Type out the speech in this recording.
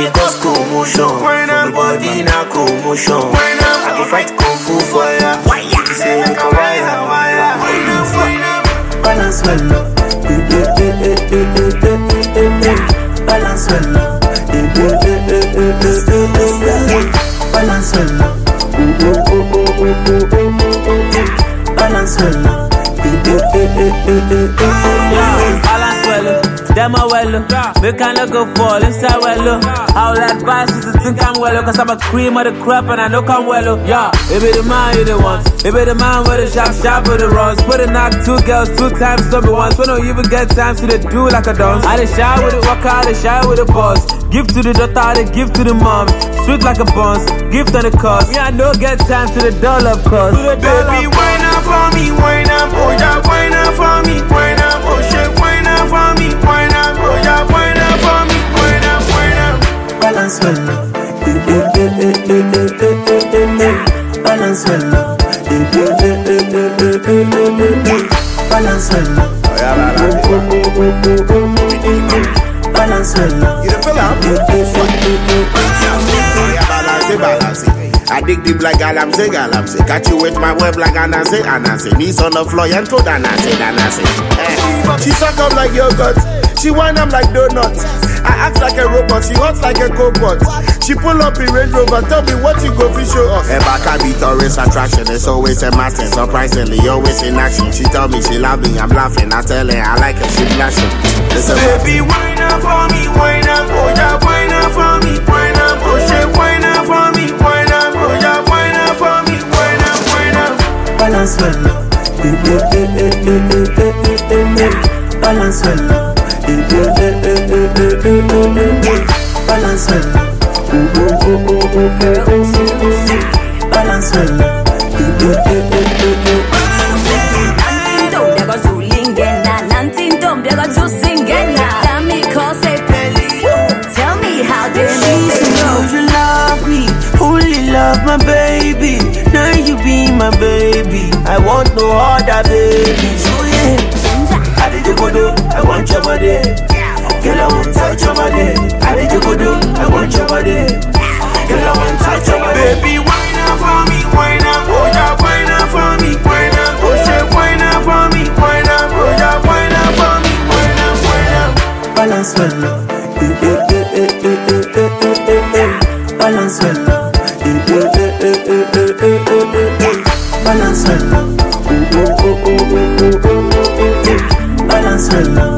dey cause commotion. Wine up. Everybody na commotion. Wine up. I go fight kung fu for ya. You say make a wire, wire. Wine up, wine up. Balance well up. Eh, eh, eh, eh, eh, eh, eh, eh, eh. Balance well up. Eh, eh, eh, eh, eh, eh, eh, eh, eh. Balance well up. Oh, oh, oh, oh, oh, oh, oh, oh, oh. Balance well up. Eh, eh, eh, eh, eh, eh, eh, eh, eh. Balance well, them a well, make I no go fall inside well. I'll advise you to think I'm well, cause I'm a cream of the crop and I know I'm well. Yeah, it be the man you the want, it be the man with the sharp, sharp with the runs. Put a knock two girls two times, don't be once. We don't even get time to the do like a dance. I dey shy with it, walk out, I dey shy with the boss. Give to the daughter, I dey give to the mom. Sweet like a buns, gift on the cost. Me, I no get time to the doll of course. Baby, wine up for me, wine up, oh yeah, wine up for me, wine up, oh shit, wine up for me, wine up, oh yeah, wine up for me, wine up, wine up. Balance well up. Eh, eh, eh, eh, eh, eh, eh, eh, eh, eh. Balance well up. Eh, eh, eh, eh, eh, eh, eh, eh, eh, eh. Balance well up. Oh, oh, oh, oh, oh, oh, oh, oh. Balance well up. You the feel am? Eh, eh, eh, eh, eh, eh. Yeah, balance it, balance it. I dig deep like galamsey, galamsey. Catch you with my web like anansi, anansi. Knees on the floor and toe danansi, danansi. Eh. She suck up like yogurt. She wind up like donuts. I act like a robot. She hot like a cobot. She pull up in Range Rover. Tell me what you go to show off. Her back I be tourist attraction. It's always a matter. Surprisingly, always in action. She tell me she love me. I'm laughing. I tell her I like her. She blushing. Listen, Baby, wine up for me, wine up, oh yeah, wine up for me, wine up, oh shit, wine up for me, wine up, oh yeah, wine up for me, wine up, wine up. Balance well up. Eh, eh, eh, eh, eh, eh, eh, eh, eh. Balance well up. Eh, eh, eh, eh, eh, eh, eh, eh, eh. Balance well up. Oh, oh, oh, oh, oh, oh, oh, oh, oh. Balance well up. Eh, eh, eh, eh, eh, eh, eh. Nantintombi akazulingena nantintombi akazusingena Dami kose peli Tell me how did She you said, say no "Don't you love me? Only love my baby. Now you be my baby. I want no other baby. So yeah, I did you go do? I want your body. Girl, I want touch your body. I did you go do? I want your body. Girl, I want touch your body. Baby, wine up for me, wine up, oh yeah, wine up for me, wine up, oh shit, wine up for me, wine up, oh yeah, wine up for me, wine up, wine up. Balance well up. Eh, eh, eh, eh, eh, eh, eh, eh, eh, eh. Balance well up. Eh, eh, eh, eh, eh, eh, eh, eh, eh, eh. Balance well up. Oh, oh, oh, oh, oh, oh, oh, oh, oh. Balance well up.